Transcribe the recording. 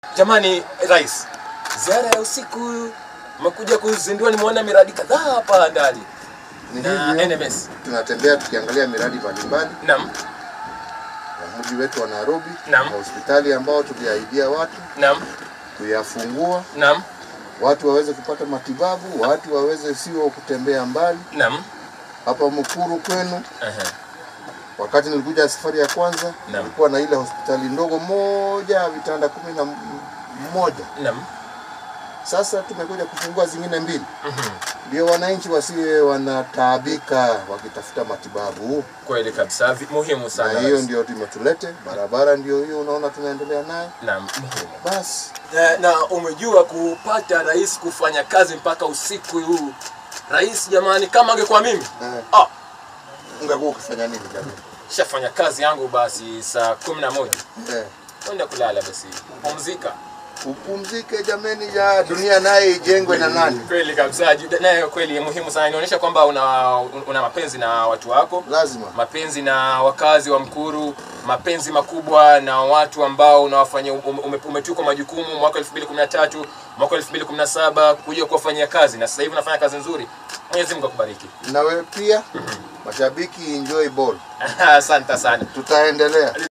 Jamani Rais, ziara ya usiku umekuja kuzindua, nimeona miradi kadhaa hapa ndani Ni na hivyo NMS. tunatembea tukiangalia miradi mbalimbali Naam, ya mji wetu wa Nairobi Naam. na hospitali ambao tuliahidia watu naam, kuyafungua, naam, watu waweze kupata matibabu, watu waweze sio kutembea mbali. naam. Hapa Mkuru kwenu, Aha. wakati nilikuja safari ya kwanza, Naam. nilikuwa na ile hospitali ndogo moja vitanda kumi na m- moja. Naam. Sasa tumekuja kufungua zingine mbili, Mhm. ndio wananchi wasiwe wanataabika wakitafuta matibabu. Kweli kabisa, vi- muhimu sana. na hiyo Rais. ndio tumetulete. Barabara ndio hiyo unaona tunaendelea nayo. Naam, muhimu. Basi Na, na umejua kupata rais kufanya kazi mpaka usiku huu. Rais jamani, kama angekuwa mimi eh, ah, ungekuwa ukifanya nini jamii? shafanya kazi yangu basi saa kumi na moja Eh, kwenda kulala basi pumzika. upumzike jameni, ya dunia naye ijengwe na nani? Kweli kabisa, ju- nayo kweli muhimu sana, inaonyesha kwamba una, una mapenzi na watu wako, Lazima mapenzi na wakazi wa Mkuru, mapenzi makubwa na watu ambao unawafanyia ume- ume- umetukwa majukumu mwaka 2013 mwaka 2017 kuja kuwafanyia kazi, na sasa hivi unafanya kazi nzuri. Mwenyezi Mungu akubariki. na wewe pia, mashabiki enjoy ball, Asante sana. tutaendelea.